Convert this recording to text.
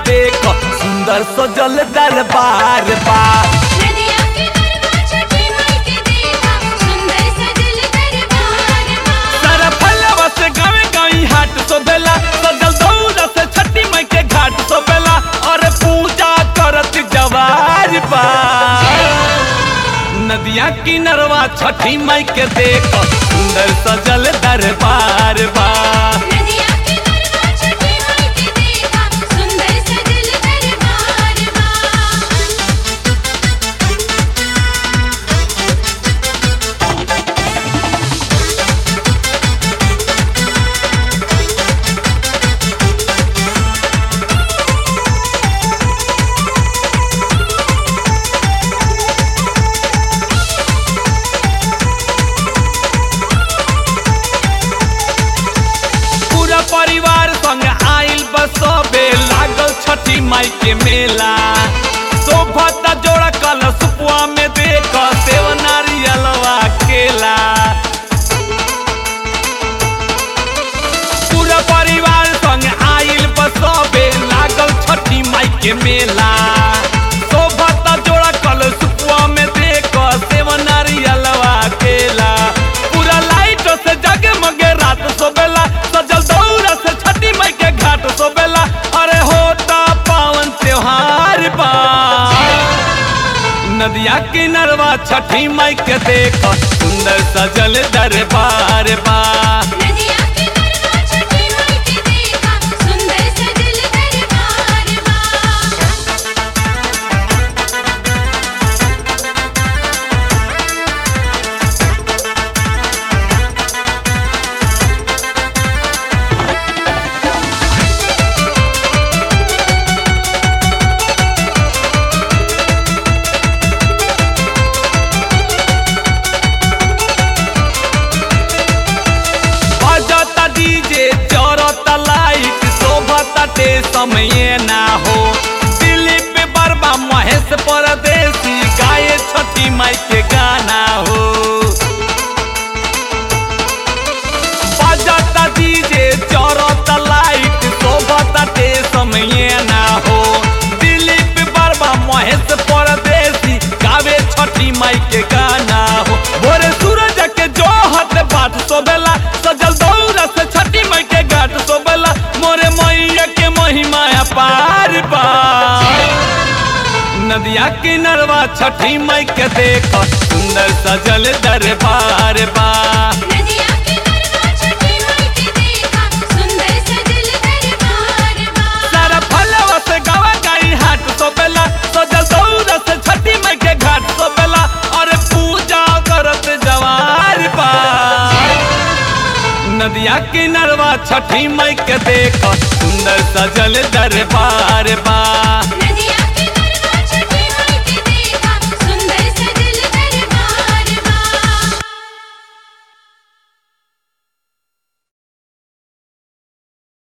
देख सुंदर सजल दरबार बा नदिया के गरबा छठी माई के देखा सुंदर सजल दरबार बा सारा फलवा से गावे गाई हाट सोबेला सजल दौरा से छठी माई के घाट सोबेला और पूजा करत जवार बा नदिया किनरवा छठी माई के देख सुंदर सजल दरबार बा नदिया के गरबा छठी माई के देखा सुंदर सजल दरबार बा पूरा परिवार संग आइल बसबे लागल छठी माई के मेला शोभता जोड़ा कल सुपुआ में देख सेव नारियलवा केला पूरा परिवार संग आइल बसबे लागल छठी माई के मेला शोभता जोड़ा कल सुपुआ में देख सेव नारियलवा केला पूरा लाइट से जगमगे रात सोबेला सजल दौरा से छठी माई के घाट सोबेला अरे होता पावन त्योहार बा नदिया किनरवा छठी माई के देख सुंदर सजल दरबार बा नदिया के गरबा छठी माई के देखा सुंदर सजल दरबार बा बजता डीजे चरता लाइट शोभता ते समय ना हो दिलीप बर्मा महेश परदेसी गाये छठी माई के गाना हो बजता डीजे चरता लाइट शोभता ते समय ना हो दिलीप बर्मा महेश परदेसी गावे छठी माई के गाना हो भोरे सूरज के जोहत बाट सोबेला सजल दौरा से छठी माई के घाट सोबेला मोरे मैया के महिमा अपार बा नदिया किनरवा छठी माई के देख सुंदर सजल दरबार बा नदिया के गरबा छठी माई के देखा सुंदर सजल दरबार बा सारा फलवा से गावा गाई हाट सोबेला सजल दौरा से छठी माई के घाट सोबेला और पूजा करत जवार बा नदिया किनरवा छठी माई के देख सुंदर सजल दरबार